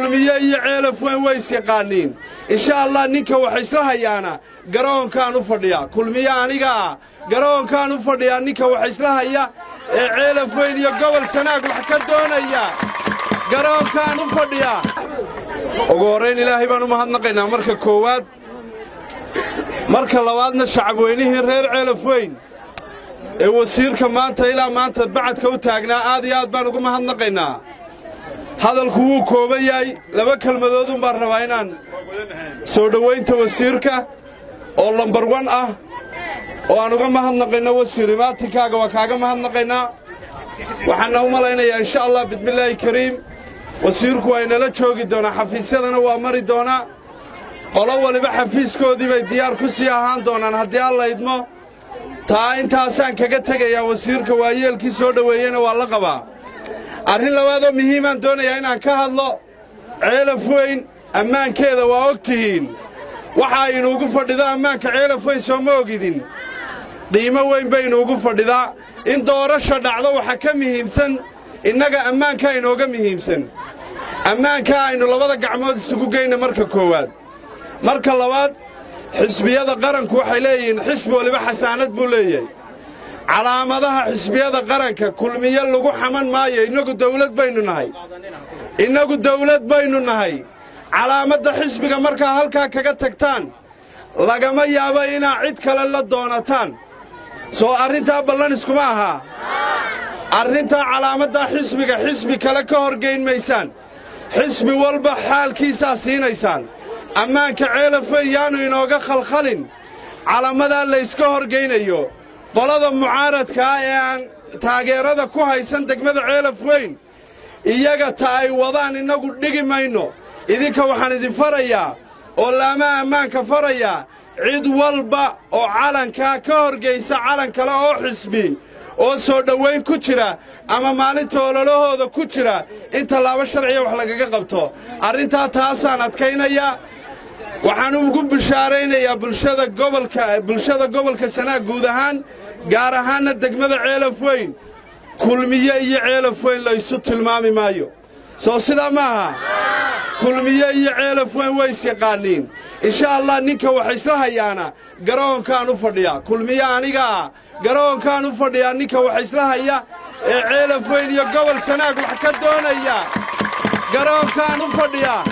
kulmiye iyo ceelaf weyn ways yaqaaniin insha allah ninka wax isla hayaana garoonkaan u fadhiyaa kulmiye anigaa garoonkaan u fadhiyaa ninka wax isla haya ee ceelaf weyn iyo gobol sanaag wax ka doonaya garoonkaan u fadhiyaa ugu horrayn ilaahay baan u mahadnaqaynaa marka koowaad marka labaadna shacabweynihii reer ceelaf weyn ee wasiirka maanta ilaa maanta bacadka u taagnaa aad iyo aad baan ugu mahadnaqaynaa hadalku wuu kooban yahay laba kelmadoodun baan rabaa inaan soo dhowaynta wasiirka oo lambar wan ah oo aan uga mahadnaqayno wasiir imaatinkaaga waa kaaga mahadnaqaynaa waxaana u malaynayaa insha allah bismillaahi kariim wasiirku waa inala joogi doonaa xafiisyadana waa mari doonaa qolo waliba xafiiskoodii bay diyaar ku sii ahaan doonaan haddii alla idmo taa intaasaan kaga tegayaa wasiirka waayeelkii soo dhoweeyeyna waa la qabaa arrin labaadoo muhiimaan doonayaa inaan ka hadlo ceelaf weyn ammaankeeda waa og tihiin waxa inuugu fadhido ammaanka ceelaf weyn soo ma ogidin qiimo weyn bay inuugu fadhidaa in doorasha dhacdo waxa ka muhiimsan innaga ammaankaa inooga muhiimsan ammaankaa aynu labada gacmood isugu geyna marka koowaad marka labaad xisbiyada qaranku waxay leeyihiin xisbi waliba xasaanad buu leeyahay calaamadaha xisbiyada qaranka kulmiye lagu xaman maayo innagu dawlad baynu nahay innagu dawlad baynu nahay calaamadda xisbiga markaa halkaa kaga tagtaan lagama yaabo inaa cid kale la doonataan soo arrintaa ballan iskuma ahaa arrintaa calaamaddaa xisbiga xisbi kale ka horgayn maysaan xisbi walba xaalkiisaa siinaysaan ammaanka ceelafweyn yaannu inooga khalkhalin calamadaa layska horgaynayo qolada mucaaradkaa ee aan taageerada ku haysan degmada ceelaf weyn iyaga ta ay wadaan innagu dhigi mayno idinka waxaan idin farayaa oo laamaha ammaanka farayaa cid walba oo calankaa ka horgaysa calan kale oo xisbi oo soo dhowayn ku jira ama maalinta ololahooda ku jira in tallaabo sharciya wax lagaga qabto arrintaa taasaan adkaynayaa waxaan ugu bishaaraynayaa bulshada gobolka bulshada gobolka sanaag guud ahaan gaar ahaanna degmada ceelaf weyn kulmiye iyo ceelaf weyn laysu tilmaami maayo soo sidaa ma aha kulmiye iyo ceelaf weyn ways yaqaaniin insha allah ninka wax isla hayaana garoonkaan u fadhiyaa kulmiye anigaa garoonkaan u fadhiyaa ninka wax isla haya ee ceelaf weyn iyo gobol sanaag wax ka doonaya garoonkaan u fadhiyaa